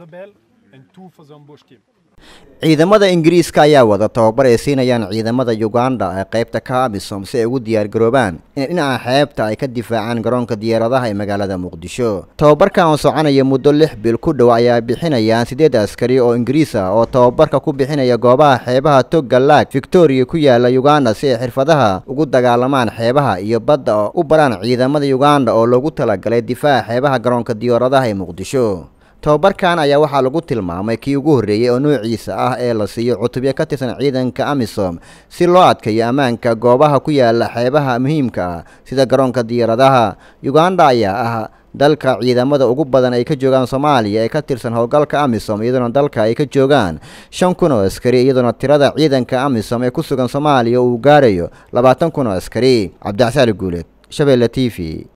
ciidamada ingiriiska ayaa wada tababar ay siinayaan ciidamada uganda ee qaybta ka amisom si ay ugu diyaargaroobaan in dhinaca xeebta ay ka difaacaan garoonka diyaaradaha ee magaalada muqdisho tababarkan oo soconaya muddo lix bil ku dhow ayaa bixinayaan siddeed askari oo ingiriis ah oo tababarka ku bixinaya goobaha xeebaha togga laag victoria ku yaala uganda si ay xirfadaha ugu dagaalamaan xeebaha iyo badda oo u baraan ciidamada uganda oo loogu talagalay difaaca xeebaha garoonka diyaaradaha ee muqdisho tababarkan ayaa waxaa lagu tilmaamay kii ugu horreeyey oo noociisa ah ee la siiyo cutubyo ka tirsan ciidanka amisom si loo adkeeyo ammaanka goobaha ku yaala xeebaha muhiimka ah sida garoonka diyaaradaha uganda ayaa ah dalka ciidamada ugu badan ay ka joogaan soomaaliya ee ka tirsan howlgalka amisom iyadoona dalka ay ka joogaan shan kun oo askari iyadoona tirada ciidanka amisom ee ku sugan soomaaliya uu gaarayo labaatan kun oo askari cabdicsaali guuleed shabeelle t v